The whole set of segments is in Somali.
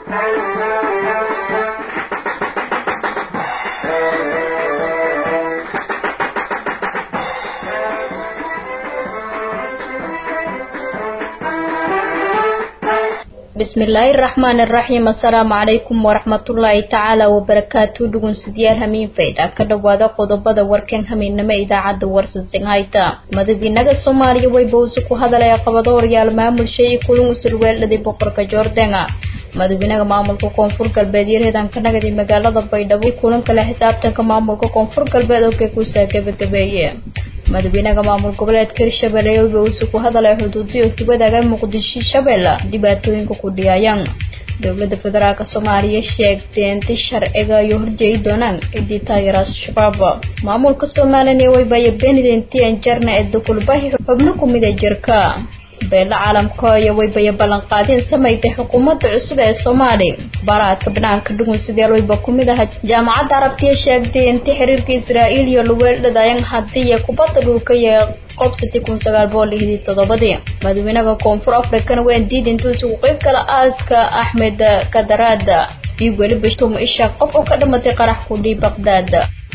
bismillaahi raxmaan iraxiim assalaamu calaykum waraxmatullaahi tacaala wabarakaatu dhugunsidayaal hamiin faydha ka dhowaada qodobada warkan hamiinnimo idaacadda warsasinhayta madaxweynaha soomaaliya way bowse ku hadalaya qabado horyaal maamulshay iyo kulun usulweeldhaday boqorka joordenga madaxweynaha maamulka koonfur galbeed iyo reedanka nagadi magaalada baydhabo kulan kale xisaabtanka maamulka koonfur galbeed oo kekuusaa gabagabeeye madaxweynaha maamul goboleedka hirshabelle wayba uuse ku hadalay xuduudiyo tubadaga muqdisho shabeelle dhibaatooyinka ku dhiyayaan dowladda federaalk soomaaliya sheegtay inti sharciga iyo horjeedi doonaan cidii taageera al-shabaab maamulka somalilan waybaya benidenti anjarna ee dukulbahi xubno ku mida jirka beela caalamka iyo waybaya ballanqaadeen samaytay xukuumadda cusub ee soomaali baaraadka banaanka dhugunsidayaal wayba ku mid aha jaamacadda arabtiya sheegtay inti xiriirka israa'iil iyo luweeldhadayan haddii kubadda dhulka iyo qobsati kun sagaal boqol lixdii toddobadii madaxweynaha koonfur africana waan diida intuu isugu qeyb kala aaska axmed kadaraada iyo weliba tum isha qof oo ka dhamatay qarax kudhii baqdaad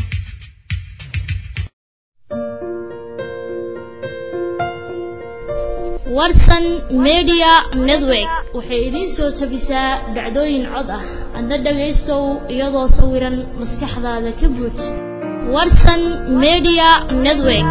warsan media network waxay idiin soo tabisaa dhacdooyin cod ah adna dhagaystow iyadoo sawiran maskaxdaada ka buuj warsan media network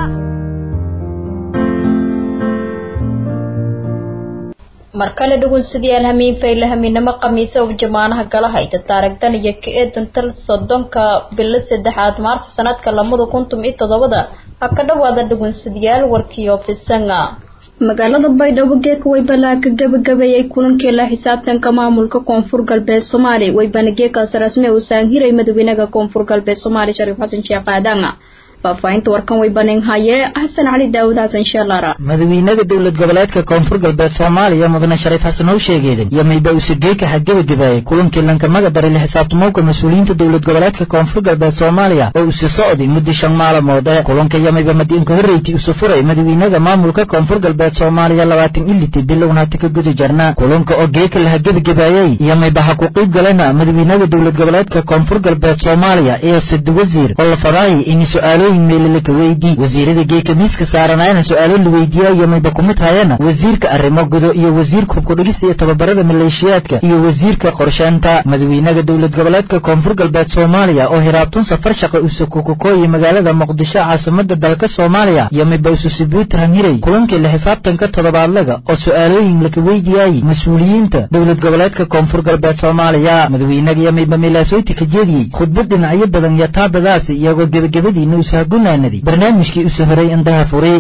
mar kale dhugunsidayaal hamiin fayle hamiinamo khamiise oo jamaanaha gala hayta taarigdan iyo ka-eedan tal soddonka bilo saddexaad maarta sanadka lamada kuntum iyo toddobada ha ka dhawaada dhugunsadayaal warkii ofisanga magaalada baydhabo geeka waybalaa ka gabagabeeyay kulankii la xisaabtanka maamulka koonfur galbeed soomaaliya waybana geekaas rasmi uu saanhiray madaxweynaha koonfur galbeed soomaaliya shariif xasan sheekh aadan faahfaahinta warkan way baneen haye xasan cali daawud xasan sheelaara madaxweynaha dowlad goboleedka koonfur galbeed soomaaliya mudane shariif xasan oo sheegeedan iyo mayba usageeka ha gebagabaayay kulankii lankamaga daray la xisaabtamowka mas-uuliyiinta dowlad goboleedka koonfur galbeed soomaaliya oo usi socday muddo shan maalmood ee kulanka iyo mayba madiinka horreyti usu furay madaxweynaha maamulka koonfur galbeed soomaaliya labaatan iliti bilowna hata ka guda jarna kulanka oo geeka laha gebagabaayay iyo mayba ha ku qiib galena madaxweynaha dowlad goboleedka koonfur galbeed soomaaliya iyo sadi wasiir oo la fadaayay in su-aalo meelelakaweydii wasiirada geeka miiska saaranayana su-aalo la weydiiyayo mayba kumid hayana wasiirka arrimo gudo iyo wasiirka hubkudhigista iyo tababarada maleeshiyaadka iyo wasiirka qorsheynta madaxweynaha dowlad goboleedka koonfur galbeed soomaaliya oo hiraabtun safar shaqa usukukukooyi magaalada muqdisho caasimada dalka soomaaliya iyo mayba ususibuuta hanhiray kulankii la xisaabtanka toddobaadlaga oo su-aalooyin laka weydiyaayey mas-uuliyiinta dowlad goboleedka koonfur galbeed soomaaliya madaxweynaga iyo mayba milaasoyti ka jeediyey khudbad dhinacyo badan iyo taabadaasi iyagoo gebagabadiina usa gunaanadi barnaamijkii usu horay indaha furay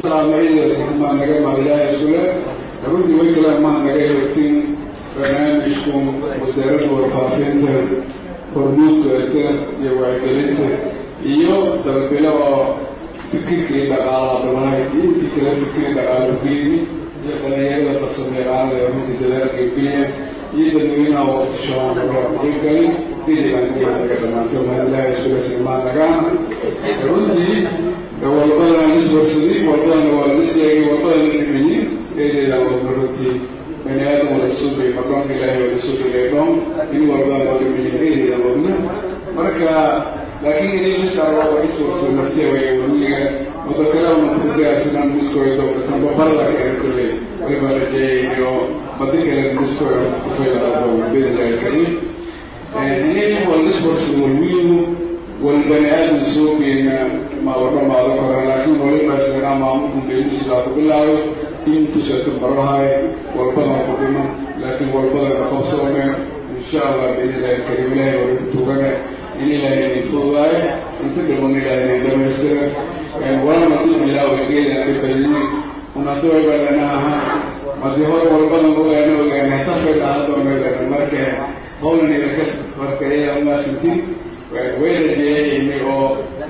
naga maaliyaa isule runtii way kale maha naga heegtin barnaamijku wasaaradda warfaafinta hormuudkeeta iyo wacyigelinta iyo dalbilo oo fikirkii dhaqaalaha balanayd iyo intii kale fikirkii dhaqaalo gelini iyo dhalinyarada farsamayaqaanada ee runtii dadaalka geliya iyo dadweynaha waqtishoon qiibgali idigannaga dhamaantay mahadilaha isule simaan nagaana runtii walbadana liswarsaday walbadana waa la sheegay walbadana dhimayin eedeeda walba runtii bani aadam wala suugay madoonka ilaahay wala suugay dhoon in walbana waa dhimayin eedeeda wadna marka laakiin inay lisaaro waa iswarsada naftiya way waliga wada kale una fudayasinan miskoydo tamba barla kale kulley waliba rajeeyayo badi kale miskoy kufaylaado bidillahi karim inay wala iswarsada walwiinu walbani aadam suugayna ma wadhamaado kora laakiin waliba islanaa maamulku beelihiisilaa ku bilaabay inta shaka barahay walbadana ku dhiman laakiin walbadana qabsoomeen insha allah biidnillahi karim ilaahay wali ku tugane in ilaahay idin fududaayo inta dhiman ilaahay idin dhamaystira walana dib bilaawa geedan dhibadini unata wayba lana aha hadii hore walbadan ogaana ogaana tafay dhahadoonadana marka howlan ilakas marka iyaa umaasantin way rajeeyayni oo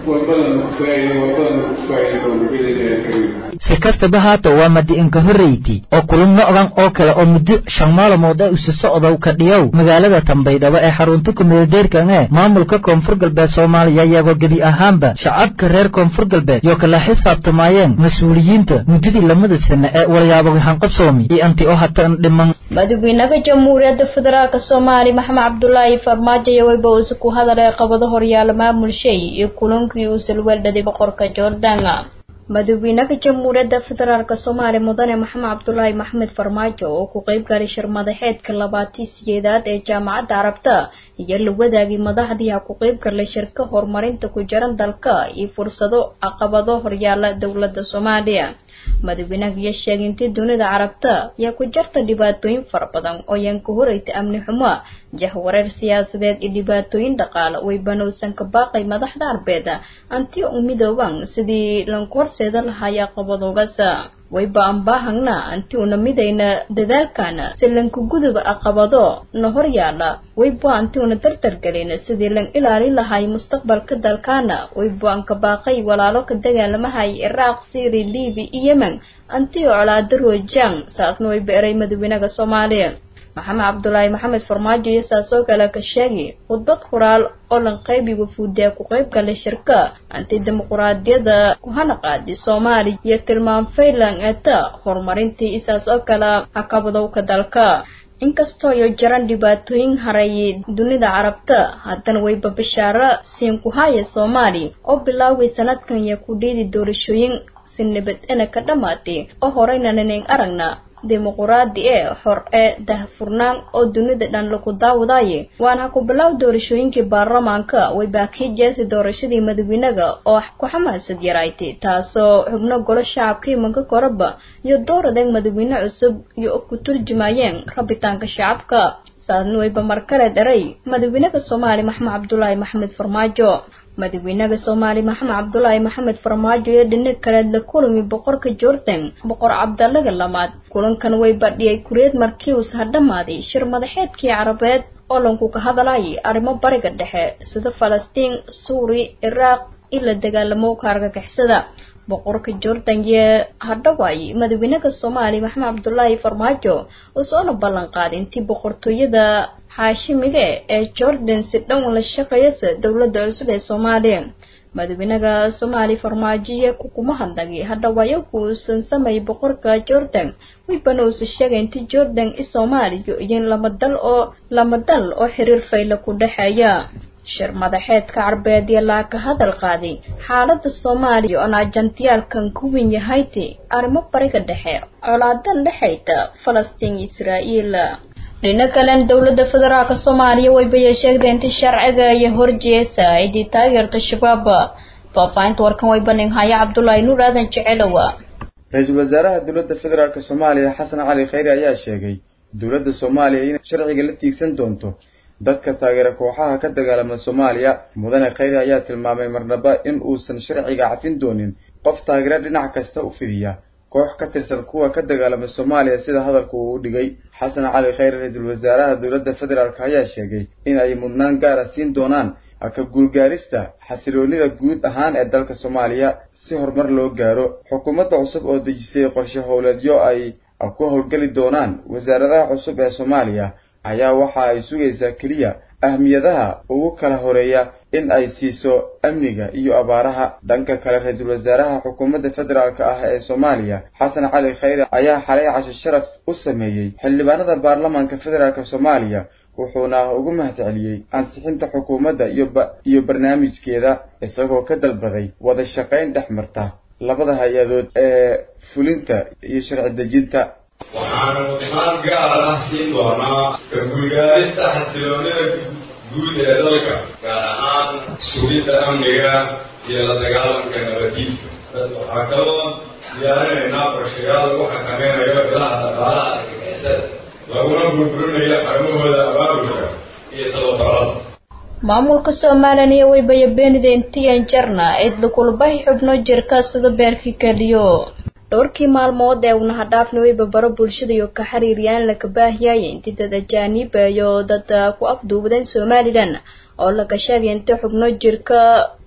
walbadana ku faa'iida walbadana ku faa'iida doono biidnillahi alkariim si kastaba haata waa madi-inka horreyti oo kulamo ogan oo kale oo muddo shan maalmood ee usi socdow ka dhiyow magaalada tambaydhabo ee xarunta kumeeldeerkan ee maamulka koonfur galbeed soomaaliya iyagoo gebi ahaanba shacabka reer koonfur galbeed yoo kala xisaabtamaayeen mas-uuliyiinta muddadii lamada sane ee walyaabo hanqabsoomi iyo anti oo hatan dhiman madaxweynaha jamhuuriyadda federaalk soomaaliya maxamed cabdulaahi farmaajo iyo weyba uuse ku hadalay qabado horyaala maamul shay iyo kulankii uu salweeldhaday boqorka jordan madaxweynaha jamhuuriyadda federaalk soomaaliya mudane maxamed cabdulaahi maxamed farmaajo oo ku qeyb galay shir madaxeedka labaatii sideedaad ee jaamacadda carabta iyo la wadaagay madaxdii ha ku qeyb galay shirka horumarinta ku jiran dalka iyo fursado caqabado horyaala dowladda soomaaliya madaxweynaha iyo sheegay intii dunida carabta ayaa ku jirta dhibaatooyin fara badan oo yaan ka horeyta amni xumo jahwareer siyaasadeed iyo dhibaatooyin dhaqaale way banowsan ka baaqay madaxda arbeed anti u midooban sidii lanku horseeda lahaay aqabadoogaas wayba aan baahagna anti una midayna dadaalkana si lanku guduba aqabado na horyaala wayba anti una dardargelin sidii lan ilaalin lahay mustaqbalka dalkaana wayba aan ka baaqay walaalo ka dagaalamahay iraaq syri libi iyo yemen anti oo colaado roojaan saasna wayba eray madaxweynaha soomaaliya maxamed cabdulaahi maxamed farmaajo iyo saasoo kale ka sheegay khudbad qoraal oo lan qaybi wafuudiya ku qayb galay shirka anti dimuquraadiyada ku hana qaadi soomaaliya iyo tilmaam faylan eeta horumarintii isaas oo kale hakabadowka dalka inkastoo iyo jaran dhibaatooyin hareeyay dunida carabta haddana wayba bishaaro siin ku haya soomaali oo bilaaway sanadkan iyo ku dhiidi doorashooyin si nabad ena ka dhammaatay oo horeyna nanayn aragna dimuquraadi ee xor ee dahfurnaan oo dunida dhan lagu daawadaye waan ha ku bilow doorashooyinkii baarlamaanka way baakii jeesay doorashadii madaxweynaga oo ku xamaasad yaraaytay taasoo xubno golo shacabkii manka koraba iyo dooradeeg madaxweyne cusub iyo ku turjumayeen rabitaanka shacabka saadna wayba markale dharay madaxweynaha soomaaliya maxamed cabdulaahi maxamed farmaajo madaxweynaha soomaaliya maxamed cabdulaahi maxamed farmaajo iyo dhinac kaleed la kulami boqorka jordan boqor cabdalaga lamaad kulankan way badhiyay kureed markii uus hadhamaaday shir madaxeedkii carabeed oo lanku ka hadlayay arrimo bariga dhexe sida falastiin suuri iraaq in la dagaalamo ka argagixisada boqorka jordan iyo hadhawaay madaxweynaha soomaaliya maxamed cabdulaahi farmaajo usoona ballan qaaday intii boqortooyada xaashimiga ee jordan si dhow la shaqeeyasa dowladda cusub ee soomaaliya madaxweynaha soomaaliya farmaajo iyo kukuma hadlagay hadhawaayo kuusan sameeyay boqorka jordan waybana uusa sheegay intii jordan i soomaaliya iyo lama dal oo lama dal oo xiriir fayla ku dhexeeya shir madaxeedka carbeed iyo laa ka hadal qaaday xaalada soomaaliya oon ajantiyaalkan ku wen yahayte arrimo bariga dhexe colaadan dhexayta falastiin iyo israa'iil dhina kalen dowladda federaalka soomaaliya waybaya sheegday intii sharciga iyo horjeesa aydii taageerta shabaab faahfaahinta warkan way banin haya cabdulaahi nuur aadan jecelowa ra-iisul wasaaraha dowladda federaalk soomaaliya xasan cali khayre ayaa sheegay dowladda soomaaliya inay sharciga la tiigsan doonto dadka taageera kooxaha ka dagaalama soomaaliya mudane khayre ayaa tilmaamay marnaba in uusan sharciga cafin doonin qof taageero dhinac kasta u fidiya koox ka tirsan kuwa ka dagaalama soomaaliya sida hadalku uu u dhigay xasan cali khayre ra-iisul wasaaraha dowladda federaalk ayaa sheegay in ay mudnaan gaara siin doonaan ka guulgaarista xasiloonida guud ahaan ee dalka soomaaliya si horumar loo gaaro xukuumadda cusub oo dejisay qorshe howleedyo ay ku howlgeli doonaan wasaaradaha cusub ee soomaaliya ayaa waxa ay sugaysaa keliya ahmiyadaha ugu kala horeeya in ay siiso amniga iyo abaaraha dhanka kale ra-iisul wasaaraha xukuumadda federaalk ah ee soomaaliya xasan cali khayre ayaa xalay casho sharaf u sameeyey xildhibaanada baarlamaanka federaalk soomaaliya wuxuuna ugu mahadceliyey ansixinta xukuumadda iyo barnaamijkeeda isagoo ka dalbaday wada shaqayn dhex marta labada hay-adood ee fulinta iyo sharci dejinta waxaanu imaan gaar ah siin doonaa ka guulgaarista xasiloonida guud ee dalka gaar ahaan sugidda amniga iyo la dagaalanka nabaddiidka waxaa kaloo diyaarinaynaa qorshayaal lagu xakameynayo ilaha dhaqaalaha argagixisada laguna burburinayo xarumahooda abaabulka iyo tababarada maamulka somalilan waybaya beenida intiyan jarna cidla kulbahi xubno jirka sida beerkii keliyo dhowrkii maalmood ee unaha dhaafni wayba baro bulshada iyo ka xiriiriyaan laka baahiyaya intii dad ajaaniba iyo dad ku afduubadeen somalilan oo laga sheegay inta xubno jirka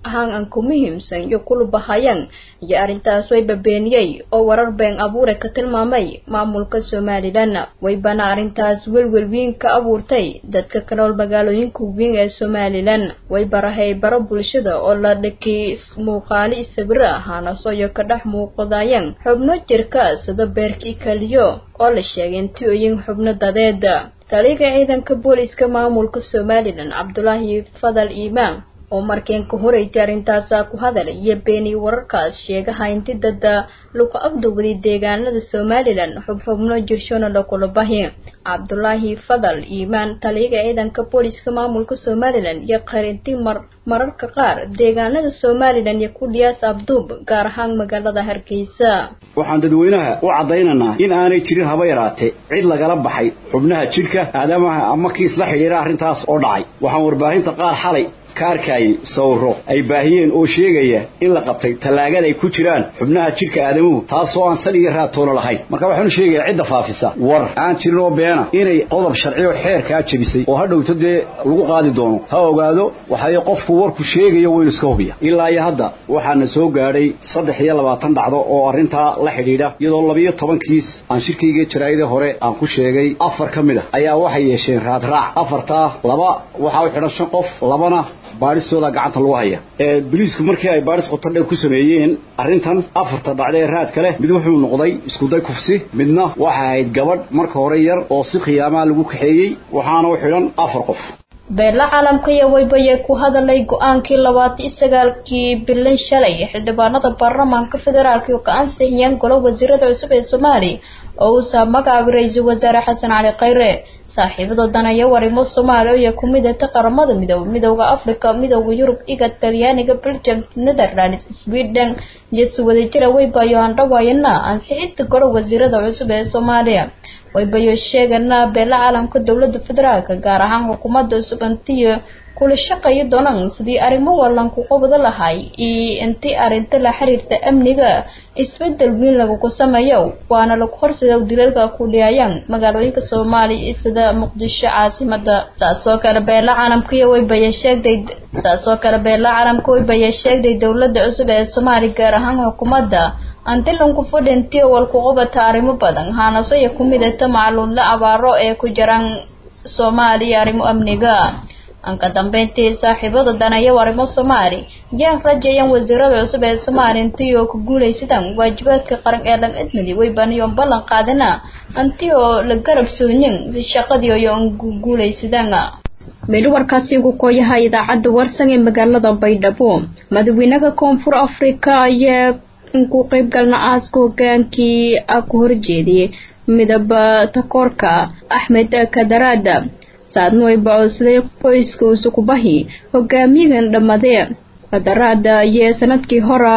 ahaan aan ku muhiimsan iyo kulubahayaan iyo arrintaas wayba beeniyey oo warar been abuure ka tilmaamay maamulka somalilan waybana arrintaas welwel weyn ka abuurtay dadka ka nool magaalooyinka weyn ee somalilan wayba rahay baro bulshada oo la dhakay muuqaali sawiro ahaanasoyo ka dhex muuqdayaan xubno jirka sida beerkii kaliyo oo la sheegay intioyin xubno dadeed taliga ciidanka booliska maamulka somalilan cabdulaahi fadal iimaan oo markeen ka horeytay arrintaasaa ku hadal iyo beeni wararkaas sheegaha inti dada lagu agdowday deegaanada somalilan xubxubno jirshona lakula bahi cabdulaahi fadal iimaan taliyaga ciidanka booliska maamulka somalilan iyo qarinti mar mararka qaar deegaanada somalilan iyo kudhiyaas abduub gaar ahaan magaalada hargeysa waxaan dadweynaha u caddaynaynaa in aanay jirin haba yaraatee cid lagala baxay xubnaha jidhka aadamaha ama kiis la xidhiira arrintaas oo dhacay waxaan warbaahinta qaar xalay ka arkayay sawiro ay baahiyeen oo sheegaya in la qabtay tallaagada ay ku jiraan xubnaha jidhka aadamuhu taasoo aan sal iyo raatoona lahayn marka waxaanu sheegayaa cidda faafisa war aan jirin oo beena inay qodob sharciyo xeerkaa jebisay oo ha dhowto dee lagu qaadi doono ha ogaado waxay qofku warku sheegayo waynu iska hubiya ilaa iyo hadda waxaana soo gaadhay saddex iyo labaatan dhacdo oo arrintaa la xidhiidha iyadoo labiyo toban kiis aan shirkayga jaraa'idii hore aan ku sheegay afar ka mid a ayaa waxay yeesheen raadraac afartaa laba waxaa u xidhan shan qof labana baadhistooda gacanta lagu haya ee biliisku markii ay baadhis qoto dheer ku sameeyeen arrintan afarta dhacda ee raadka leh mid wuxuu noqday iskuday kufsi midna waxa ahayd gabadh marka hore yar oo si khiyaamaha lagu kaxeeyey waxaana u xidhan afar qof beela caalamka iyo waybayee ku hadalay go-aankii labaatan sagaalkii bilan shalay xildhibaanada baarlamaanka federaalk oo ka ansixiyeen golo wasiirada cusub ee soomaaliya oo uusaa magacaabay ra-iisul wasaare xasan cali khayre saaxiibada danaya warimo soomaaliya iyo ku midata qaramada midoobe midooda africa midooda yurub iga talyaaniga belgium netherlands sweden iyo si wadajira waybayo handhawaayana ansixinta golo wasiirada cusub ee soomaaliya waybayo sheegana beela caalamka dowlada federaalk gaar ahaan xukuumadda cusub intiyo kula shaqayi doonaan sidii arrimo wallan ku qabada lahay iyo intii arrinta la xiriirta amniga isbedel weyn lagugu sameeyo waana lagu horseeda dilalka ku dhiyayaan magaalooyinka soomaaliya sida muqdisho caasimada saasoo kale beela caalamka iyo waybaya sheegday saasoo kale beela caalamka waybaya sheegday dowlada cusub ee soomaaliya gaar ahaan xukuumadda antilanku fadhintiyo walku qabata arrimo badan haanaso iyo ku midata macluudla abaaro ee ku jiraan soomaaliya arrimo amniga anka dambeyntii saaxiibada danaya arrimo soomaali yaan rajeeyaan wasiirada cusub ee soomaaliya intii oo ku guulaysadaan waajibaadka qaran ee lan idmadi way baniyoon ballan qaadana antii oo la garab soonin si shaqadii iyo ku guulaysadaan meel warkaasi ugu kooyaha idaacadda warsan ee magaalada baydhabo madaxweynaha koonfur afrika ayaa ku qayb galna aaska hogaankii ku horjeediyay midaba takoorka axmed kadaraada saadna way bacodsaday qoyska usukubahi hogaamiyagan dhammadee kadaraada iyo sanadkii hora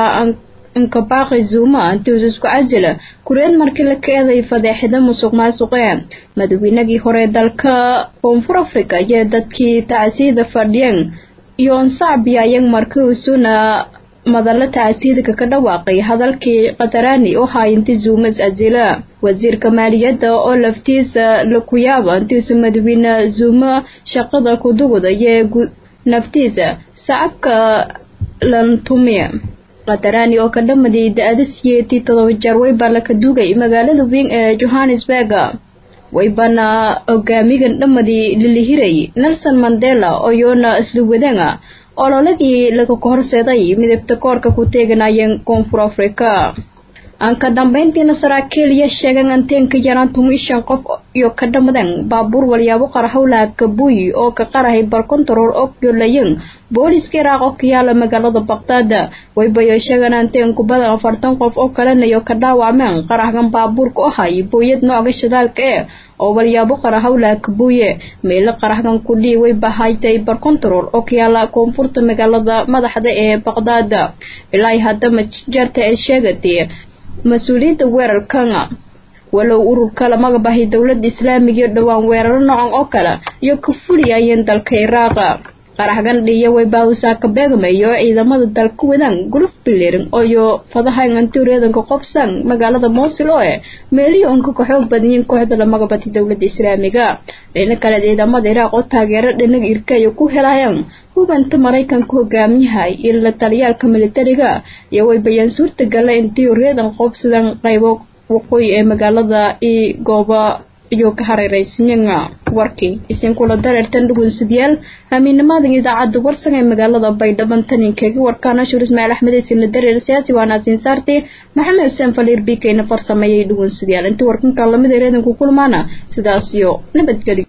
nkabaaqi zuuma intii isku casila kureed markii la keenay fadeexida musuq maasuqee madaxweynagii hore dalka koonfur africa iyo dadkii tacsiida fadhiyeen iyo onsacbiya ayag markii usuna madalla tacsiidka ka dhawaaqay hadalkii qatarani oo haayinti zuumas azila wasiirka maaliyadda oo laftiisa laku yaaba intiisu madaxweyne zuuma shaqada kudugda iyo naftiisa sacabka lantumiya qatarani oo ka dhamaday da-ada siyeetii todoba jeer waybaa laka dugay magaalada weyn ee johannesburg waybana hogaamigan dhamadii lilihiray nelson mandela oo yoona isla wadanga ololadii laga horseeday midabta koorka ku teeganayeen koonfur africa aan ka dambeyntiina saraakiil iyo sheegan anteenka yaraan tumi shan qof iyo ka dhamadan baabuur walyaabo qarahowlaha kabuy oo ka qarahay barkontarool og yoolayan booliska iraaq oo ka yaala magaalada baqdaad waybayo sheegan anteen kubadan afartan qof oo kalena iyo ka dhaawacmeen qarahgan baabuurka oo hay booyad nooca shidaalka ee oo walyaabo qarahowlaha kabuye meelo qarahgan kudhii way bahaytay barkontarool oo ka yaala koonfurta magaalada madaxda ee baqdaad ilaa haddama jeerta ay sheegatay mas-uuliyadda weerarkan walow ururka lamaga bahay dowladda islaamiga iyo dhowaan weeraro noocan oo kale iyo ka fuliyayeen dalka iraaqa qaraxgan dhiya way baawsaa ka beegmayo ciidamada dalka wadaan guluf bilirin ooyo fadahan antuuriyadanka qobsan magaalada moosil oo eh meelihii unka ka xoog badiyeen kooxda lamaga batay dowladda islaamiga dhina kale ciidamada iraaq oo taageero dhinaga irkaya ku helayaan hubanta maraykanka hogaamiyahay iyo la taliyaalka militariga iyo way bayaan suurtagala intii reedan qoobsadan qaybo waqooyi ee magaalada iyo gooba iyo ka hareeraysinyanga warkii isinkula dareertan dhugunsidyaal hamiinamadan idaacadda warsan ee magaalada baydhaban taninkeega warkaana shur ismaaciil axmed isina dareer siyaasi waana siin saartay maxamed xuseen faliir bikeyna farsameeyay dhugunsidyaal intii warkanka lamid ee reedanku kulmaana sidaas iyo nabadgelyo